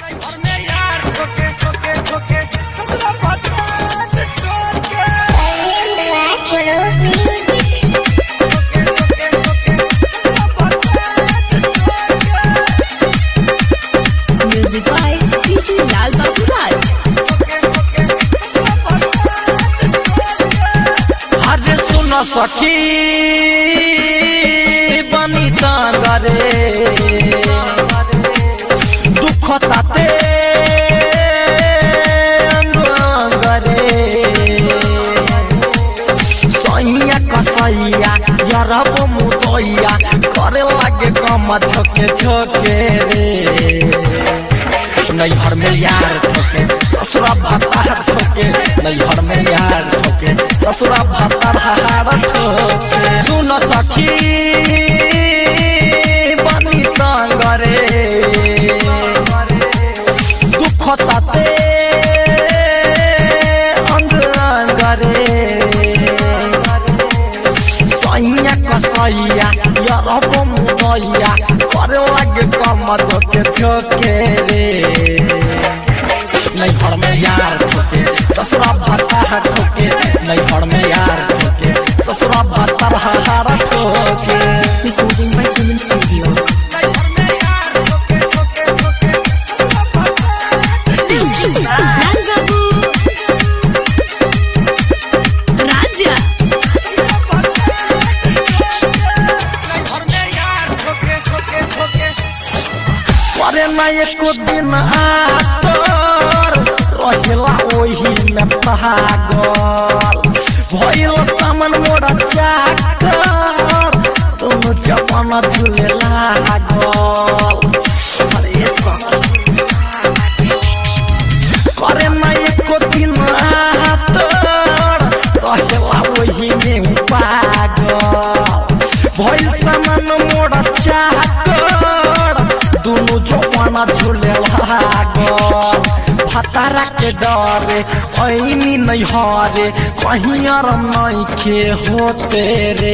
घर में यार ठोके ठोके ठोके ससुरा भतार ठोके Cross Music. ठोके ठोके ठोके ससुरा भतार ठोके Music by DJ Lal Babu Raj. हरे सुन सखी बनी तांगरे दुख ताते अंगरे सैया कसैया यरब मुदैया करे लागे कम छोके छोके रे नैहर में यार ठोके ससुरा भतार ठोके नैहर में यार ठोके ससुरा भतार हार ठोके सुन सखी बनी तांगरे दुख ताते अंग अंगरे सैया कसैया यरब मुदैया करे लागे कम छोके छोके रे नैहर में यार ठोके ससुरा भाता ठोके नैहर में यार ठोके ससुरा भाता हार ठोके Recording by Suman Studio. नैहर में यार ठोके ठोके ठोके ससुरा भाता Lal Babu. Raja. नैहर में यार ठोके ठोके ठोके करे ना एको दिन आतर रहेला ओही में पागल भइल सामान मोरा चाकर दोनों जवाना झूले लागल अरे सखी करे ना एको दिन आतर रहेला ओही में पागल भइल सामान मोरा चाकर दुनु जवाना झूले लागल भतारा के डरे ऐनी नहीं हरे कहीं आराम नहीं के होते रे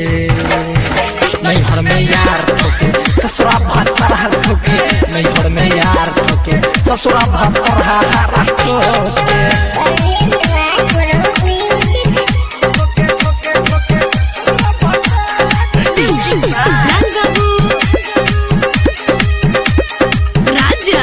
नैहर में यार ठोके ससुरा भतार ठोके नैहर में यार ठोके ससुरा भतार हारा ठोके Cross Music. ठोके ठोके ठोके ससुरा भतार Lal Babu. Raja.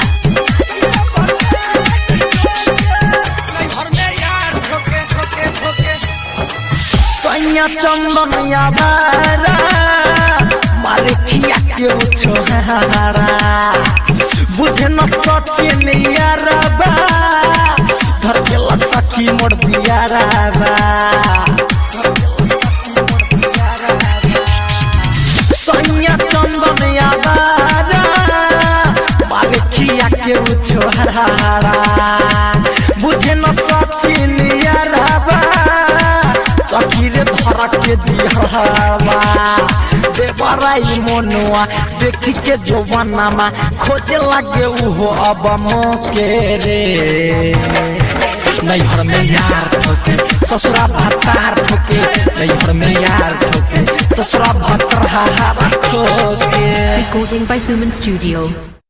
सैया चंदन यादारा मारे खिया के छोहारा बुझे न सचिन यारबा धर के लसकी मोड़ दिया राबा सैया चंदन यादारा मारे खिया के छोहारा बुझे न सचिन यारबा सखीरे धरा के जिहरवा देवराई मनुआ देखी के जवानामा खोजे लागे उहो अब मोके रे नैहर में यार ठोके ससुरा भतार ठोके नैहर में यार ठोके ससुरा भतार हार ठोके Recording by Suman Studio.